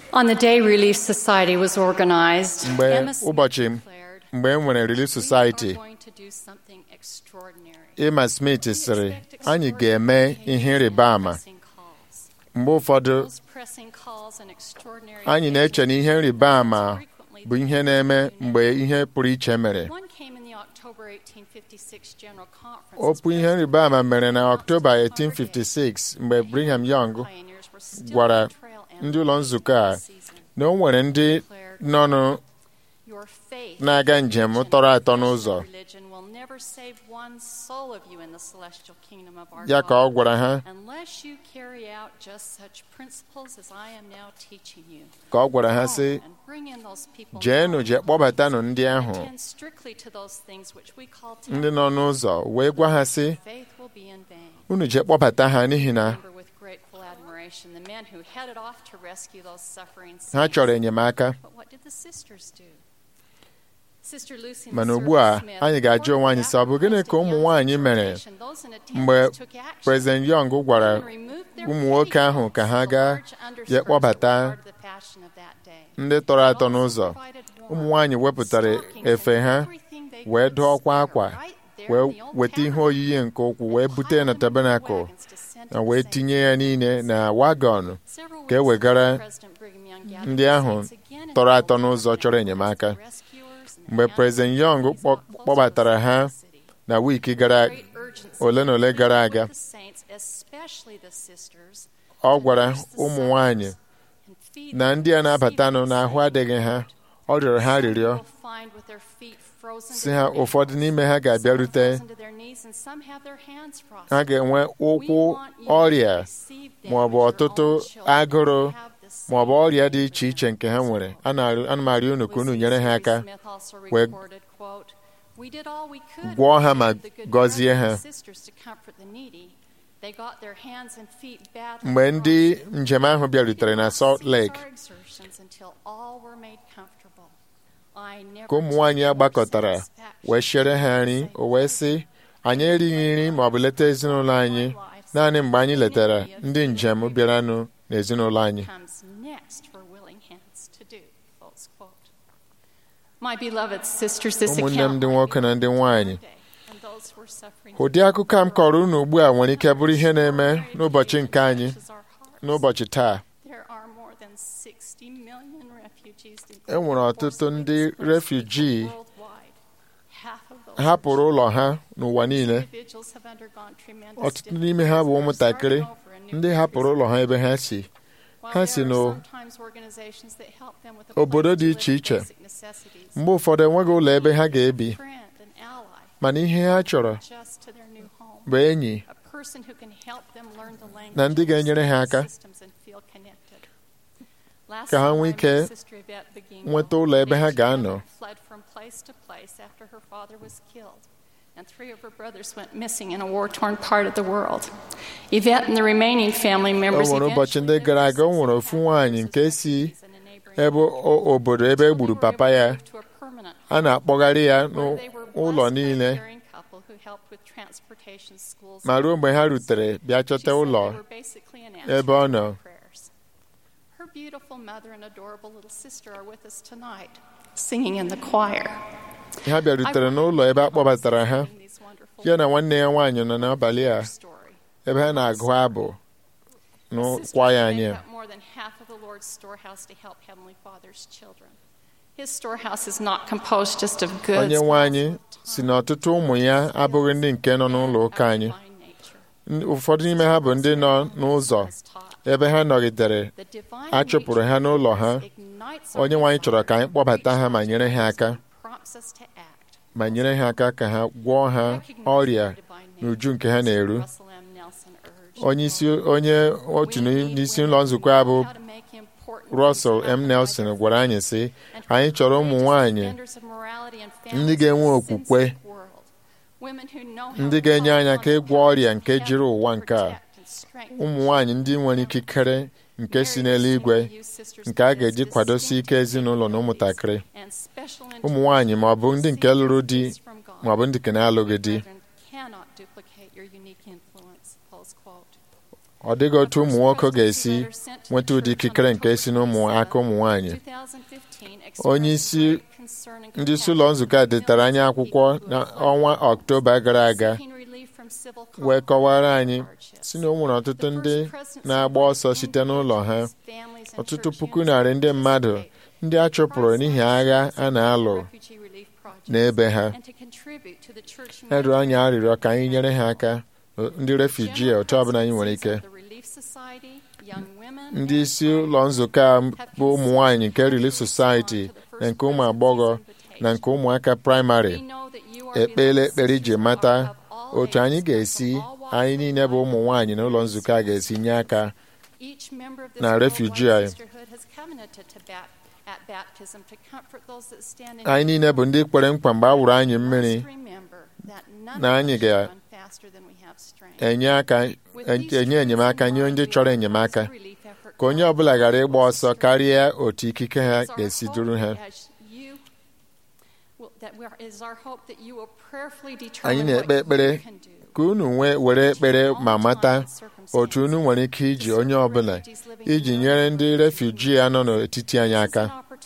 On the day Relief Society was organized, mgbe Emma Smith ụbọchị declared, mgbe e nwere Relief "We Society are going to do something extraordinary." Emma Smith sịrị anyị ga-eme ihe ịrịba ama Pressing calls. mgbe ụfọdụ Those pressing calls and extraordinary anyị na-eche na ihe ịrịba ama bụ ihe na-eme mgbe ihe pụrụ iche mere One came in the October 1856 General Conference as okwu ihe President ịrịba ama mere na announced Ọktoba to the congregation 1856 mgbe Brigham Young pioneers were still gwara on the trail and ndị ụlọ nzukọ a season. na o nwere ndị nọ nụ Your faith na-aga njem tọrọ atọ n'ụzọ religion will never save one soul of you in the celestial kingdom of our ya ka ọ God. gwara ha Unless you carry out just such principles as I am now teaching you. ka ọ gwara ha Go sị and bring in those people jeenụ now. jee kpọbatanụ ndị ahụ Attend strictly to those things which we call ndị nọ n'ụzọ wee gwa ha sị Faith will be in vain. unu jee kpọbata ha n'ihi na Remember with grateful admiration the men who headed off to rescue those suffering ha saints. chọrọ enyemaka But what did the sisters do? Sister Lucy mana ugbu a anyị ga-ajụ onwe anyị sị ọ bụ gịnị ka ụmụ nwaanyị mere mgbe President Young gwara ụmụ nwoke ahụ ka ha gaa jee kpọbata ndị tọrọ atọ n'ụzọ ụmụ nwaanyị wepụtara efe ha wee dụọkwa akwa wee weta ihe oyiyi nke ụkwụ wee bute na tabanakụl na wee tinye ya niile na wagọn ka e wegara ndị ahụ tọrọ atọ n'ụzọ chọrọ enyemaka mgbe President Young kpọ- kpọbatara ha na wiiki gara ole na ole gara aga ọ gwara ụmụ nwanyị na ndị a na-abatanụ n'ahụ adịghị ha ọ rịọrọ ha rịrịọ si ha ụfọdụ n'ime ha ga-abịarute ha ga-enwe ụkwụ ọrịa ma ọ bụ ọtụtụ agụrụ ma ọ bụ ọrịa dị iche iche nke ha nwere A na- ana m arịọ unu ka unu nyere ha aka wee gwọọ ha ma gọzie ha mgbe ndị njem ahụ bịarutere na Salt Lake ka ụmụ nwaanyị a gbakọtara wee chere ha nri o wee sị anyị erighị nri ma ọ bụ leta ezinụlọ anyị naanị mgbe anyị letara ndị njem bịaranụ n'ezinụlọ anyị ụmụnne m ndị nwoke na ndị nwanyị ụdị akụkọ a m kọrọ unu ugbu a nwere ike bụrụ ihe na-eme n'ụbọchị nke anyị n'ụbọchị taa e nwere ọtụtụ ndị refuji hapụrụ ụlọ ha n'ụwa niile ọtụtụ n'ime ha bụ ụmụntakịrị ndị hapụrụ ụlọ ha ebe ha si ha si n'obodo dị iche iche mgbe ụfọdụ enweghị ụlọ ebe ha ga-ebi mana ihe ha chọrọ bụ enyi na ndị ga-enyere ha aka ka ha nwee ike nweta ụlọ ebe ha ga-anọ And three of her brothers went missing in a war torn part of the world. Yvette and the remaining family o members nwere ụbọchị ndị gara aga o nwere ofu nwaanyị nke si ebe o- obodo ebe e gburu papa ya a na-akpọgharị ya n'ụlọ niile ma ruo mgbe ha rutere bịa chọta ụlọ ebe ọ nọ Her beautiful mother and adorable little sister are with us tonight, singing in the choir. ha bịarutere n'ụlọ ebe a kpọbatara ha These wonderful ya na nwanne ya nwaanyị nọ n'abalị a story. ebe ha na-agụ abụ n'ụkwa ya anyị Sisters a. make up more than half of the Lord's storehouse to help Heavenly Father's children. His storehouse is not composed just of goods. onye nwe anyị si na ọtụtụ ụmụ ya abụghị ndị nke nọ n'ụlọ ụka anyị Ndị- ụfọdụ n'ime ha bụ ndị nọ n'ụzọ ebe ha nọgidere a chụpụrụ ha n'ụlọ ha onye nwe anyị chọrọ ka anyị kpọbata ha ma nyere ha aka ma nyere ha aka ka ha gwọọ ha ọrịa n'uju nke ha na-eru onye isi onye otu n'isi ụlọ nzukọ a bụ Russell M. Nelson gwara anyị sị anyị chọrọ ụmụ nwanyị ndị ga-enwe okwukwe ndị ga-enye anyị aka ịgwọ ọrịa nke jiri ụwa nke a ụmụ nwanyị ndị nwere ikikere nke si n'eluigwe nke a ga-eji kwadosi ike ezinụlọ na ụmụntakịrị ụmụ nwanyị ma ọ bụ ndị nke lụrụ di ma ọ bụ ndị nke na-alụghị di ọ dịghị otu ụmụ nwoke ga-esi nweta ụdị ikikere nke si n'ụmụ aka ụmụ nwaanyị onye isi ndị isi ụlọ nzukọ a detara anyị akwụkwọ n'ọnwa ọktoba gara aga wee kọwara anyị si na o nwere ọtụtụ ndị na-agba ọsọ site n'ụlọ ha ọtụtụ puku narị ndị mmadụ ndị a chụpụrụ n'ihi agha a na-alụ n'ebe ha erụ anyị arịrịọ ka anyị nyere ha aka ndị refuji otu ọbụla anyị nwere ike ndị isi ụlọ nzukọ a bụ ụmụ nwanyị nke Relief Society na nke ụmụ agbọghọ na nke ụmụaka praịmarị ekpele ekpere iji mata otu anyị ga-esi anyị niile bụ ụmụ nwanyị na ụlọ nzukọ a ga-esi nye aka na refuji anyị anyị niile bụ ndị kwere nkwa mgbe a wụrụ anyị mmiri na anyị ga-enye aka enye enyemaka nye ndị chọrọ enyemaka ka onye ọbụla ghara ịgba ọsọ karịa otu ikike ha ga-esi duru ha anyị na-ekpe ekpere ka unu nwee were ekpere ma mata otu unu nwere ike iji onye ọbụla iji nyere ndị refuji a nọ n'etiti anyị aka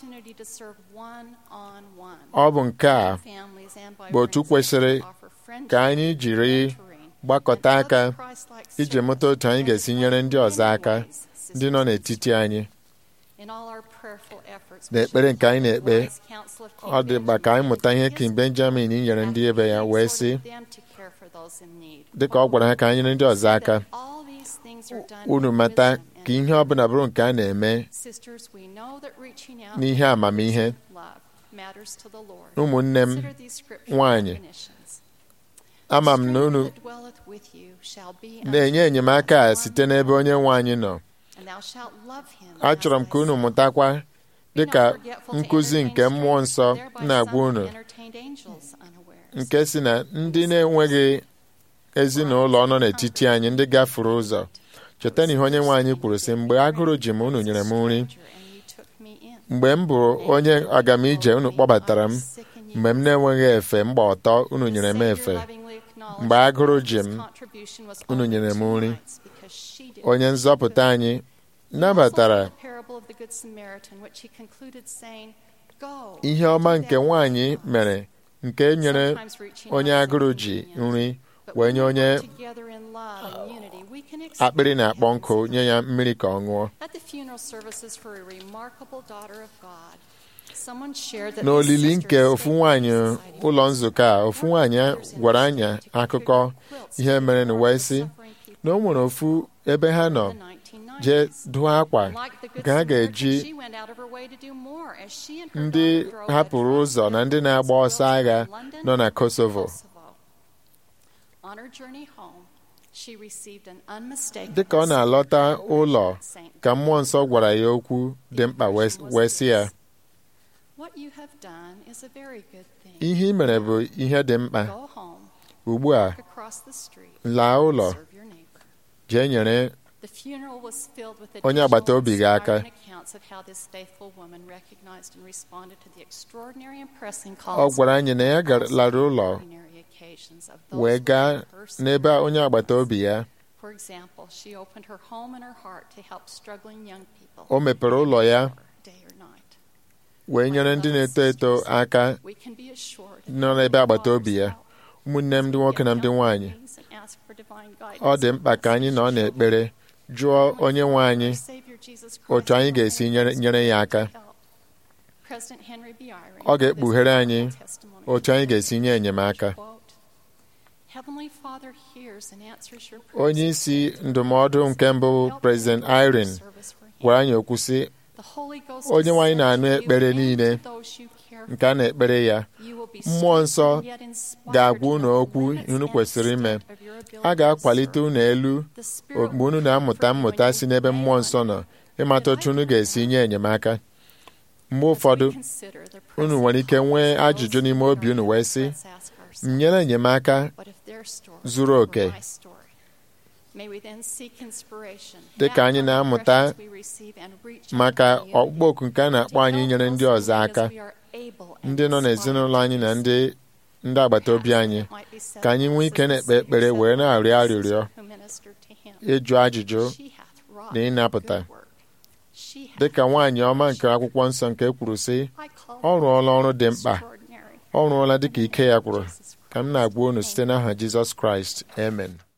ọ bụ nke a bụ otu kwesịrị ka anyị jiri gbakọta aka iji mụta otu anyị ga-esi nyere ndị ọzọ aka ndị nọ n'etiti anyị n'ekpere nke anyị na-ekpe ọ dị mkpa ka anyị mụta ihe King Benjamin nyere ndị ebe ya wee sị dịka ọ gwara ha ka anyị nyere ndị ọzọ aka unu mata ka ihe ọbụla bụrụ nke a na-eme n'ihe amamihe ụmụnne m nwanyị ama m na unu na-enye enyemaka a site n'ebe onye nwe anyị nọ achọrọ m ka unu mụtakwa dịka nkụzi nke mmụọ nsọ na-agwa unu nke si na ndị na-enweghị ezinụlọ nọ n'etiti anyị ndị gafuru ụzọ cheta na ihe onye nwe anyị kwuru sị mgbe agụrụ ji m unu nyere m nri mgbe m bụ onye agamije unu kpọbatara m mgbe m na-enweghị efe mgba ọtọ unu nyere m efe mgbe agụrụ ji m unu nyere m nri onye nzọpụta anyị nabatara ihe ọma nke nwaanyị mere nke nyere onye agụrụ ji nri wee nye onye akpịrị na-akpọ nkụ nye ya mmiri ka ọ ṅụọ n'olili nke ofu nwaanyị ụlọ nzukọ a ofu nwaanyị gwara anyị akụkọ ihe mere na wee sị na o nwere ofu ebe ha nọ jee dụọ akwa ka ha ga-eji ndị hapụrụ ụzọ na ndị na-agba ọsọ agha nọ na Kosovo dịka ọ na-alọta ụlọ ka mmụọ nsọ gwara ya okwu dị mkpa wee sị ya ihe ị mere bụ ihe dị mkpa ugbu a laa ụlọ jee nyere onye agbata obi gị aka ọ gwara anyị na ya lara ụlọ wee gaa n'ebe onye agbata obi ya o mepere ụlọ ya wee nyere ndị na-eto eto aka nọ n'ebe agbata obi ya ụmụnne m ndị nwoke na ndị nwanyị ọ dị mkpa ka anyị nọ n'ekpere jụọ onye nwe anyị otu anyị ga-esi nyere ya aka ọ ga-ekpughere anyị otu anyị ga-esi nye enyemaka onye isi ndụmọdụ nke mbụ President Irene gwara anyị okwu sị onye nwe anyị na-anụ ekpere niile nke a na-ekpere ya mmụọ nsọ ga-agwa unu okwu unu kwesịrị ime a ga-akwalite unu elu mgbe unu na-amụta mmụta si n'ebe mmụọ nsọ nọ ịmata otu unu ga-esi nye enyemaka mgbe ụfọdụ unu nwere ike nwee ajụjụ n'ime obi unu wee sị m nyere enyemaka zuru oke dị ka anyị na-amụta maka ọkpụkpọ oku nke a na-akpọ anyị nyere ndị ọzọ aka ndị nọ n'ezinụlọ anyị na ndị ndị agbata obi anyị ka anyị nwee ike na-ekpe ekpere wee na-arịọ arịrịọ ịjụ ajụjụ na ịnapụta dịka nwaanyị ọma nke akwụkwọ nsọ nke kwuru sị ọ rụọla ọrụ dị mkpa ọ rụọla dịka ike ya kwuru ka m na-agwa unu site n'aha Jizọs Kraịst amen